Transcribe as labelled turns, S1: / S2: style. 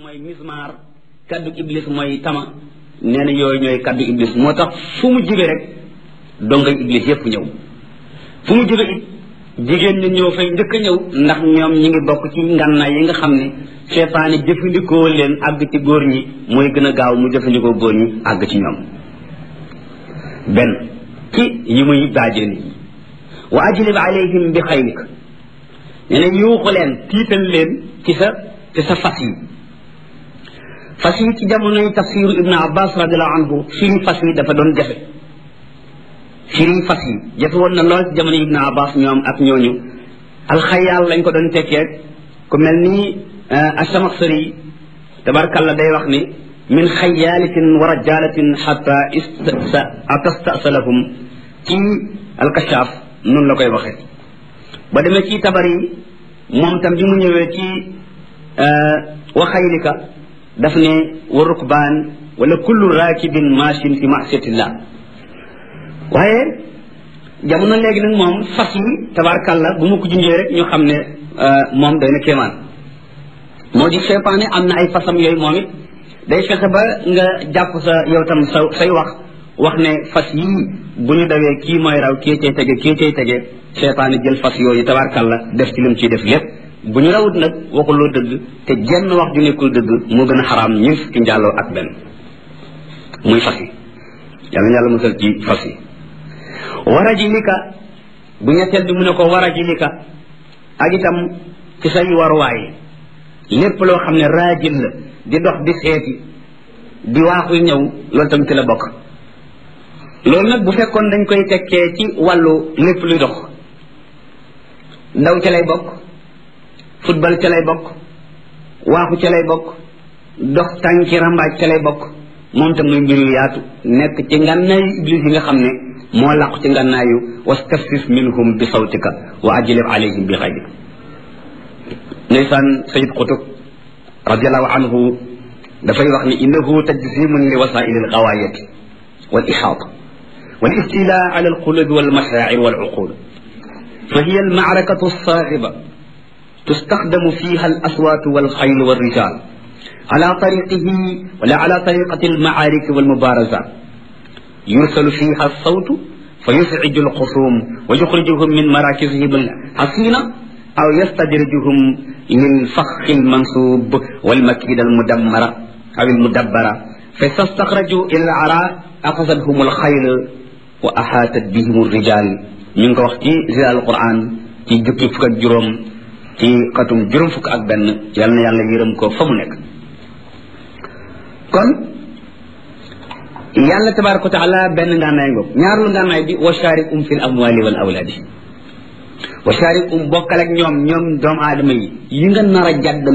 S1: mooy mismaar kaddu iblis mooy tama nee na yooyu ñooy kaddu iblis moo tax fu mu jóge rek dongay iblis yépp ñëw fu mu jóge it jigéen ñi ñëw fay njëkk a ñëw ndax ñoom ñi ngi bokk ci ngànnaay yi nga xam ne seytaane jëfandikoo leen àgg ci góor ñi mooy gën a gaaw mu jëfandikoo góor ñi àgg ci ñoom benn ci yi muy daajee nit ñi wa ajlib alayhim bi xaylik nee na yuuxu leen tiital leen ci sa ci sa fas yi fas yi ci jamonoy tafsiru ibnu abbas radiallahu anhu firi fas yi dafa doon jafe firi fas yi jafe woon na lool ci jamono ibnu abbas ñoom ak ñooñu alxayaal lañ ko doon tekkee ku mel ni asamaxsari tabarkalla day wax ni min xayaalatin wa rajalatin xata atastasalahum ci alkashaaf noonu la koy waxee ba demee ci tabar yi moom tam bi mu ñëwee ci waxaylika daf ne wa rukbaan wala kullu raakibin machin fi masiyatillah waaye jamono léegi nag moom fas yi tabarkalla bu ma ko junjee rek ñu xam ne moom day na kéemaan moo di seytaane am na ay fasam yooyu moom it day fexe ba nga jàpp sa yow tam sa say wax wax ne fas yii bu ñu dawee kii mooy raw kii cay tege kii cay tege seytaane jël fas yooyu tabarkalla def ci lim ciy def lépp bu ñu rawut nag waxuloo dëgg te jenn wax ju nekkul dëgg moo gën a xaraam ñun fukki njàlloo ak benn muy fas yi yàlla na yàlla musal ci fas yi waraji lika bu ñetteel bi mu ne ko waraji lika ak itam ci say waruwaay lépp loo xam ne raajil la di dox di seeti di waaxu ñëw loolu tam ci la bokk loolu nag bu fekkoon dañ koy tekkee ci wàllu lépp luy dox ndaw ca lay bokk football ca lay bokk waaxu ca lay bokk dox tànki rambaaj ca lay bokk moom tam muy mbir yu yaatu nekk ci ngànnaayu iblis yi nga xam ne moo làqu ci ngànnaayu wastafsis minhum bi sawtika wa ajlib alayhim bi xayrik ndeysaan sayid qutub radiallahu anhu dafay wax ni innahu tajzimun li wasaili algawaayati wal ixaata wal istila ala alqulubi wal mashaacir wal uqul fa hiya almacrakatu alsaaxiba تستخدم فيها الأصوات والخيل والرجال على طريقه ولا على طريقة المعارك والمبارزات يرسل فيها الصوت فيزعج الخصوم ويخرجهم من مراكزهم الحصينة أو يستدرجهم للفخ المنصوب والمكيدة المدمرة أو المدبرة فإذا استخرجوا إلى العراء أخذتهم الخيل وأحاطت بهم الرجال من وقت زي القرآن في جبت فك الجرم ci xatum juróom fukk ak benn yal na yàlla yërëm ko fa mu nekk kon yàlla tabaraka wa taala benn ngànnaay ngoog ñaarul ngànnaay bi wa sharikum fi l amwali wal awlaadi wa sharikum bokkal ak ñoom ñoom doomu aadama yi yi nga nar a jàdd